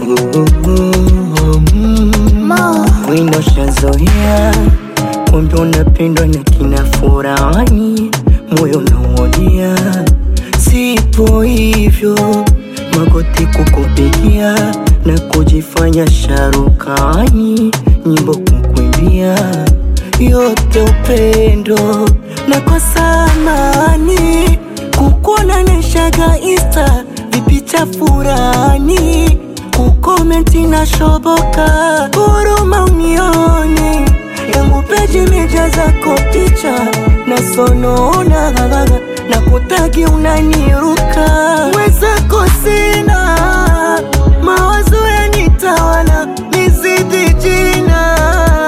Wino shazoea kumbe unapendwa na kina furani, moyo nauonia, sipo hivyo, magoti kukupigia na kujifanya sharukani, nyimbo kukuimbia, yote upendo na kwa samani kukuona neshaga insta vipicha furani kukomenti na shoboka huruma unioni yangu peji meja zako picha na sonona na kutagi unaniruka mwezako sina mawazo yanitawala nizidi jina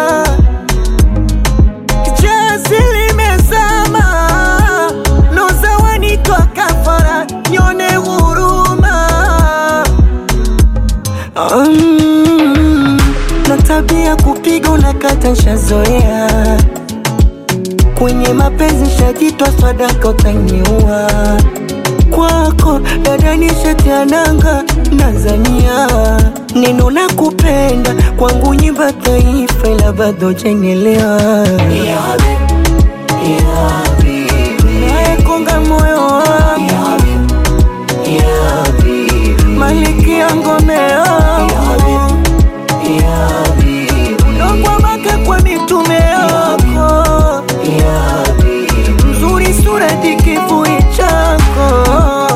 jazi limezama noza wanitoa kafara nyone huruma Mm, na tabia kupiga unakata nshazoea kwenye mapenzi shajitwa sadaka utaniua kwako dada nishatiananga Tanzania neno na kupenda kwangu nyimba taifa ila bado jengelewa nayekonga moyo wangu maliki ya ngome yangu ndokwamaka kwa mitume yako mzuri sura dikivui chako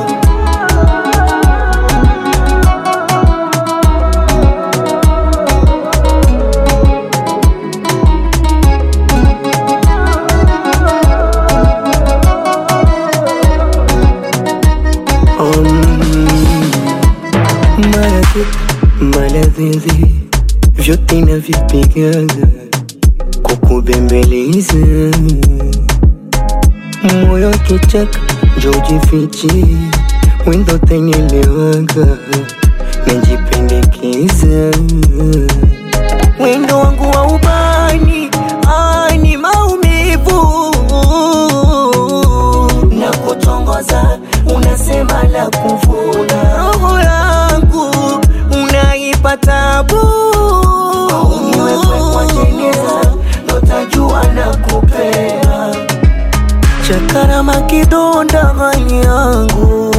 maradhi maladhizi vyote navipigaga kukubembeleza moyo kichaka jojifichi wendo tanyelewaga najipendekeza wendo wangu wa ubani ani maumivu na kutongoza unasema la kuvuna roho yangu unaipa tabu niwekwe kwa jeneza notajua na kupea chakarama kidonda hali yangu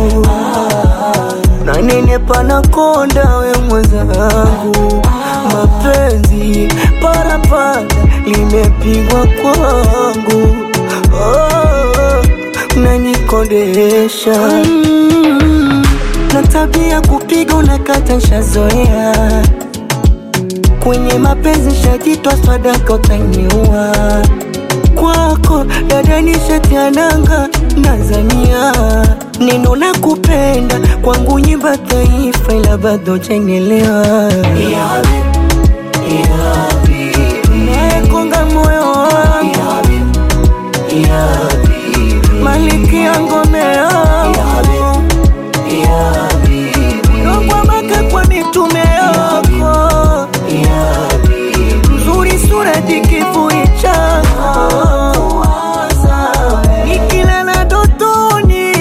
nanenepa na konda we mwenzangu mapenzi parapanda limepigwa kwangu oh, nanikondesha mm, na tabia kupiga unakata nshazoea kwenye mapenzi shajitwa sadaka utaniua kwako dada nishatiananga Tanzania neno na kupenda kwangu nyimba taifa ila bado jengelewa nayekonga moyo wangu maliki ya ngome yangu ndokwamaka kwa mitume yako mzuri sura dikivui chako nikilala dotoni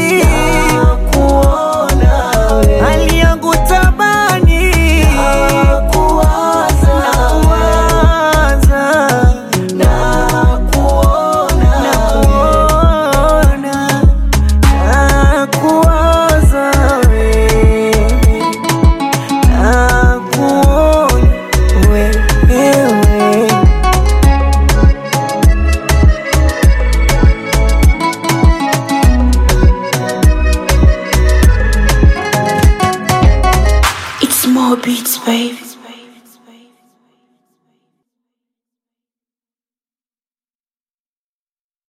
hali yangu tabani nakuwaza nakuona nakuwaza wewe nakuona wewe It's more beats, baby.